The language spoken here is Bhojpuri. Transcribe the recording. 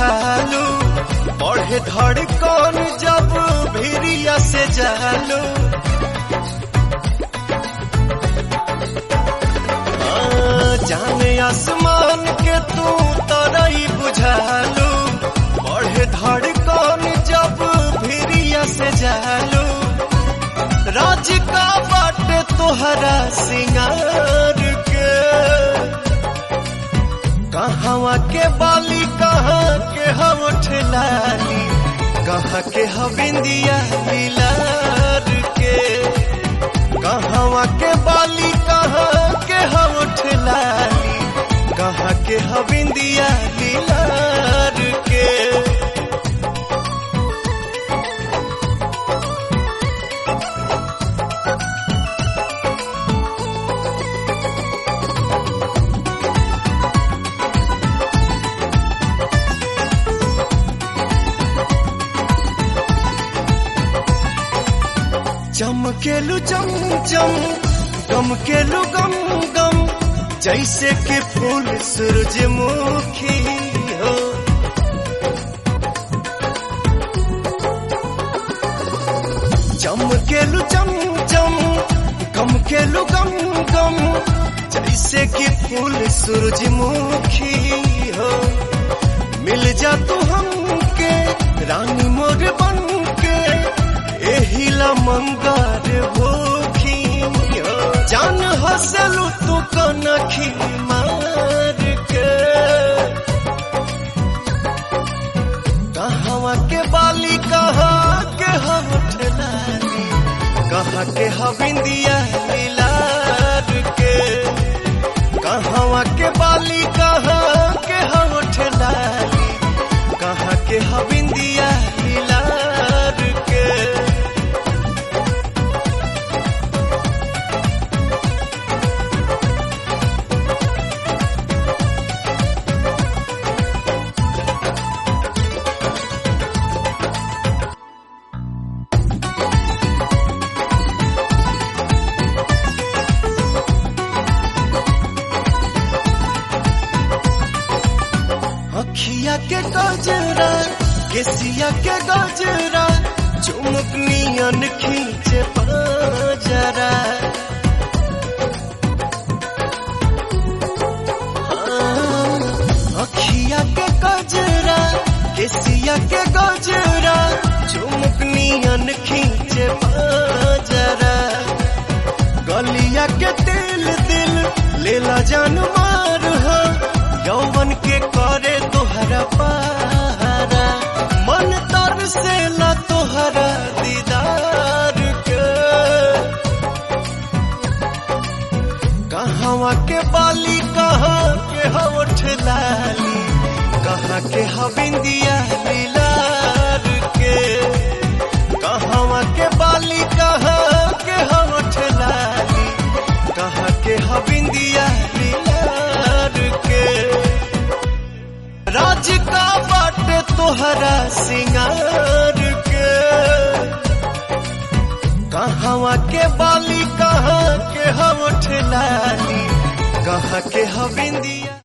बुझालू बढ़े धड़कन जब भिरिया से जालू आ, जाने आसमान के तू तरई बुझालू बढ़े धड़कन जब भिरिया से जालू राज का बाटे तोहरा सिंगार के कहवा के बाली कहाँ के हम ठेलाली कहाँ के हविंदिया मिलार के कहवा के बाली कहाँ के हम ठेलाली कहाँ के हविंदिया मिलार के चमकेलू चम चम गमकेलू गम गम जैसे कि फूल सूरजमुखी हो चमकेलू चम चम गमकेलू गम गम जैसे कि फूल सूरजमुखी हो मिल जा तू हमके रानी मोर बन के एहिला मंगार भूखी हो। जान हसलू तू कनखी मार के कहवा के बाली कहाँ के हम ठलाली कहाँ के हविंदिया मिलार के कहवा के बाली कहाँ के हम ठलाली कहाँ के हविंदिया मिलार के अखिया के गजरा केसिया के गजरा चुमकनियन खींचे पाजरा हाँ, अखिया के गजरा केसिया के गजरा चुमकनियन खींचे पाजरा गलिया के दिल दिल लेला जान मार हो यौवन के करे तोहरा पारा मन तर से ला तोहरा दीदार के कहवा के बाली कहाँ के होठ लाली कहाँ के हविंदिया मिलार के कहवा के बाली कहाँ के होठ लाली कहाँ के हविंदिया मिलार के राज का बाटे तोहरा सिंगार के कहवा के बाली कहाँ के हम ठेलाली कहाँ के हविंदिया